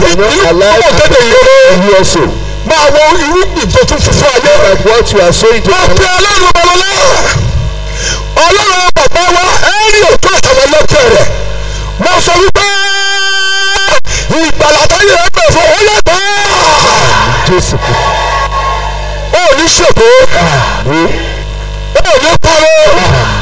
cannot inú allow púpọ̀ kéde ìyóró you also. máa wo irúgbìn tó tún fún fún ayé rẹ̀. Like what you are sowing to mo pe ọlọ́run ọlọ́lá ọlọ́run bàbá wa ẹ́rì òtún àtàwọn ẹlẹ́tẹ̀ rẹ̀ mo sọ wípé ìgbàlá táyé rẹ̀ bẹ̀ fún ọlọ́ gbà Jésù Kristi. ó ní ṣètò Àmín. ó ní parọ́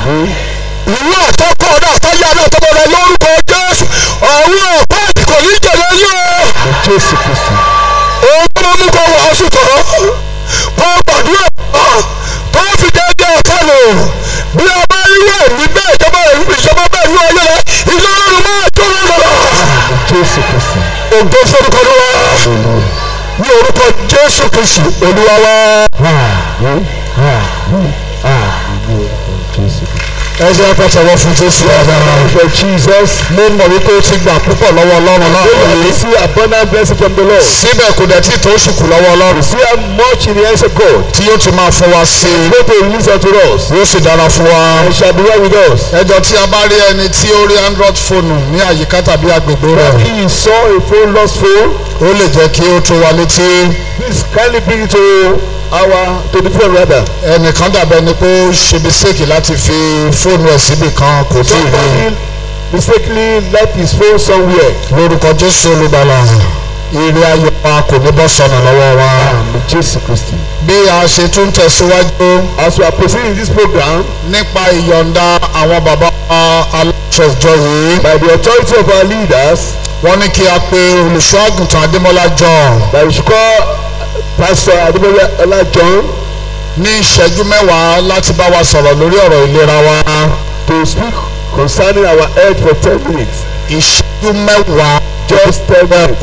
ìlú àtọ́kọ̀ ọ̀dà àtọ́yé àná àtọ́kọ̀ rẹ̀ lórúkọ jésù ọ̀run ọ̀pá kò ní jẹ̀lẹ̀ yín o Jésù Kristi. òun tó máa mú kó wàásù tọ̀ kó gbàdúrà kó fi dédé ọ̀kan lò bí a bá rí wẹ̀ ní bẹ́ẹ̀ ìjọba ìjọba bẹ́ẹ̀ ní ọyọ́ rẹ̀ ìjọba ọlọ́run máa tó lọ́dọ̀. Jésù Kristi. ògbó forúkọ ló wá ní orúkọ jésù kristu olúwa wá. Àmín. Àmín. Àmín. Ní orúkọ Jésù Kristi. ẹsẹ̀ apẹ̀tẹ̀wọ̀ fún jésù ọ̀dàrà. For Jesus. mo mọ̀ wípé ó ti gbà púpọ̀ lọ́wọ́ ọlọ́run náà. We will see abundant blessing from the Lord. síbẹ̀ kò dẹ̀ tí tó ṣùkú lọ́wọ́ ọlọ́run. See how much in the hands of God. tí yóò tún máa fún wa sí i. Go to release unto us. yóò sì dára fún wa. And shall be well with us. ẹjọ́ tí a bá rí ẹni tí ó rí android fóònù ní àyíká tàbí agbègbè rẹ̀ He saw a phone lost phone. ó lè jẹ́ kí ó tó wa létí Please kindly bring it to our to the phone rather. ẹnìkan dàbẹ̀ ni pé ó ṣe mistake láti fi fóònù ẹ̀ síbì kan kò tí ì rí Somebody mistakenly left his phone somewhere. lórúkọ jésù olùgbàlà ire ayọ̀ wa kò ní bọ́ sọnù lọ́wọ́ wa. Àmín Jésù Kristi. bí a ṣe tún tẹ̀síwájú As we are proceeding in this program, nípa ìyọ̀ǹda àwọn bàbá aláṣọjọ yìí by the authority of our leaders, wọ́n ní kí a pe olùṣọ́ àgùntàn adémọ́lá john that we should call Pastor Adébọ́lá Ọlá John ní ìṣẹ́jú mẹ́wàá láti bá wa sọ̀rọ̀ lórí ọ̀rọ̀ ìlera wa to speak concerning our health for ten minutes. ìṣẹ́jú mẹ́wàá Just ten minutes.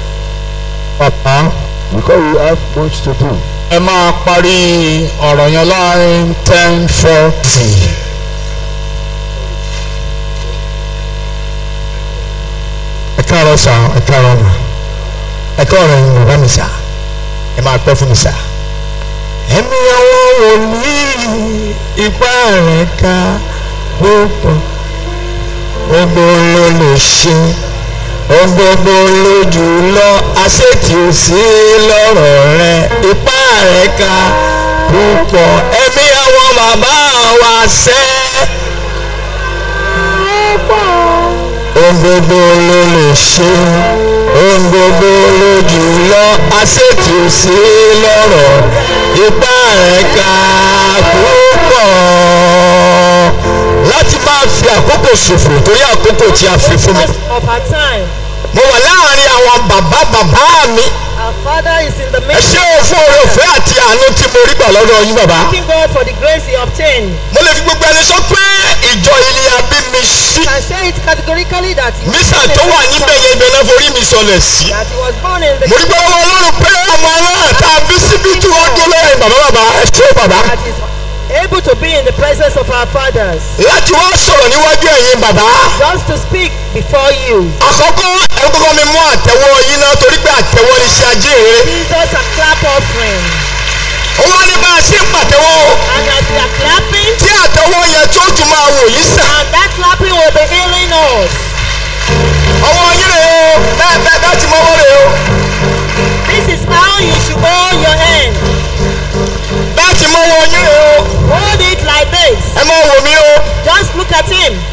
bàbá Because we have much to do. ẹ máa parí ọ̀rọ̀ yẹn láàrin ten forty. ẹ káàárọ̀ sà ẹ káàárọ̀ mà ẹ káàárọ̀ ẹ̀yin bàbá mi sà ẹ máa pẹ́ fún mi sà. ẹ̀mí àwọn wòlíì ipá rẹ̀ ká gbogbo gbogbo ló lè ṣe gbogbo lójú lọ àṣetì ò sí lọ́rọ̀ rẹ̀ ipá rẹ̀ ká púpọ̀ ẹ̀mí àwọn bàbá wa sẹ́. ohun gbogbo ló lè ṣe ohun gbogbo lójú lọ àṣetì ò sí lọ́rọ̀ ipá rẹ̀ ká púpọ̀ láti máa fi àkókò ṣòfò torí àkókò tí a fi fún mi. of her time. mo wà láàrin àwọn bàbá bàbá mi Our father is in the ẹ midst. ṣé o fún oore ọ̀fẹ́ àti àánú tí mo rí gbà lọ́dọ̀ yín bàbá. Thanking God for the grace he obtained. mo lè fi gbogbo ẹni sọ pé ìjọ ilé abí mi sí I can say it categorically that he was mísà born in tó wà the níbẹ̀ yẹn ibẹ̀ náà forí mi sọlẹ̀ sí. that he was born in the mo rí gbọ́dọ̀ wọn lọ́rùn pé ọmọ náà tá a bí síbí tí wọ́n dún lẹ́yìn bàbá bàbá ẹ ṣé bàbá. that is able to be in the presence of our fathers. láti wá sọ̀rọ̀ níwájú ẹ̀yin bàbá. Just to speak before you. àkọ́kọ́ ẹ kọ́kọ́ mi mú àtẹ̀wọ́ yín náà torí pé àtẹ̀wọ́ ni iṣẹ́ ajé rere. Jesus a clap offering. ó wá ní bá a ṣe ń pàtẹ́wọ́ o. And as we are clapping, tí àtẹ̀wọ́ yẹn tó tún máa wò yín sàn. and that clapping will be healing us. ọwọ́ yín rè o bẹ́ẹ̀ bẹ́ẹ̀ bẹ́ẹ̀ ti mọ́wọ́ rè o. This is how you should hold your hand. bẹ́ẹ̀ ti mọ́wọ́ yín rè o. Hold it like this. ẹ máa wò mí o. Just look at him.